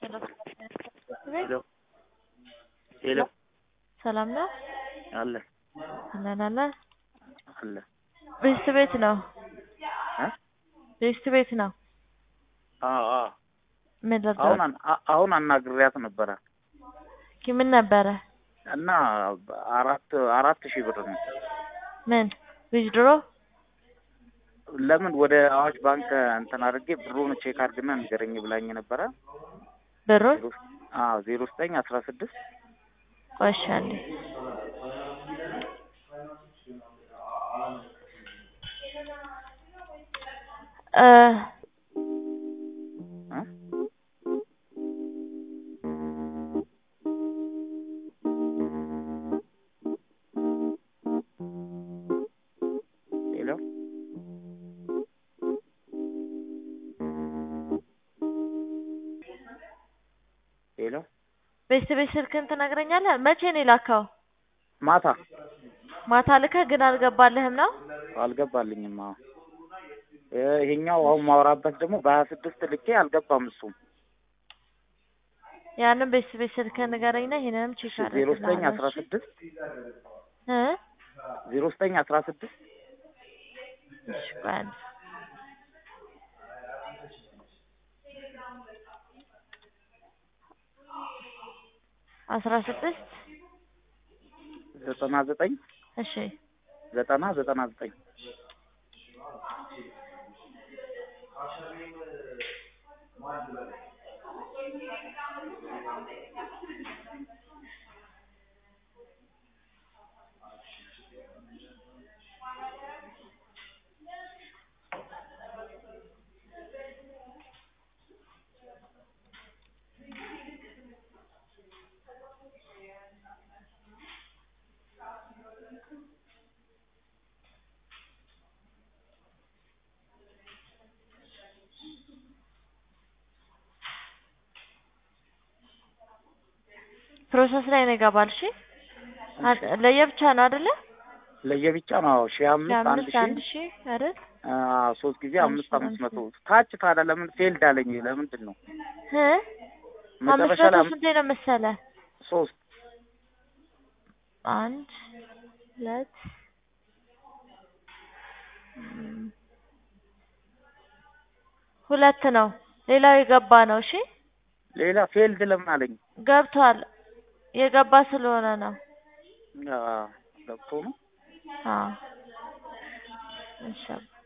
ሄሎ ሄሎ ሰላም ነው አለ አለን አለን አለ ቤስት ቤት ነው እ ቤስት ቤት ነው አዎ አዎ ምን ልርዳው? አሁን አን- አ- አሁን አናግሬያት ነበረ ኪ ምን ነበረ እና አራት አራት ሺህ ብር ነው ምን ዊዝድሮ ለምን ወደ አዋሽ ባንክ እንትን አድርጌ ብሩን ቼክ አድርግና ንገረኝ ብላኝ ነበረ ብሩን ዜሮ አዎ ዜሮ ዘጠኝ አስራ ስድስት ቆሻለ እ እ ሄሎ ሄሎ ቤስት ቤት ስልክን ትነግረኛለህ? መቼ ነው የላከው? ማታ ማታ ልከህ ግን አልገባልህም ነው? አልገባልኝም። አዎ እ ይሄኛው አሁን ማውራበት ደግሞ በሀያ ስድስት ልኬ አልገባም። እሱም ያንን ቤስት ቤት ስልክህን ንገረኝና ይሄንንም ቼክ ዜሮ ዘጠኝ አስራ አደርግልሃለሁ። ስድስት እ ዜሮ ዘጠኝ አስራ ስድስት እሺ ቆይ አንዴ። አስራ ስድስት ዘጠና ዘጠኝ እሺ ዘጠና ዘጠና ዘጠኝ ፕሮሰስ ላይ ነው ይገባል። እሺ አ- ለየብቻ ነው አይደለ? ለየብቻ ነው። አዎ ሺህ አምስት አንድ አምስት አንድ ሺህ ሺህ አይደል? አዎ ሶስት ጊዜ አምስት አምስት አምስት አምስት መቶ ታች ታዲያ ለምን ፌልድ አለኝ? ለምንድን ነው እ አምስት መጨረሻ መቶ ላይ አም- ስንቴ ነው መሰለህ? ሶስት አንድ ሁለት እም፣ ሁለት ነው። ሌላው የገባ ነው። እሺ ሌላ ፌልድ ለምን አለኝ? ገብቷል። የገባ ስለሆነ ነው። አዎ ገብቶ ነው አዎ እሺ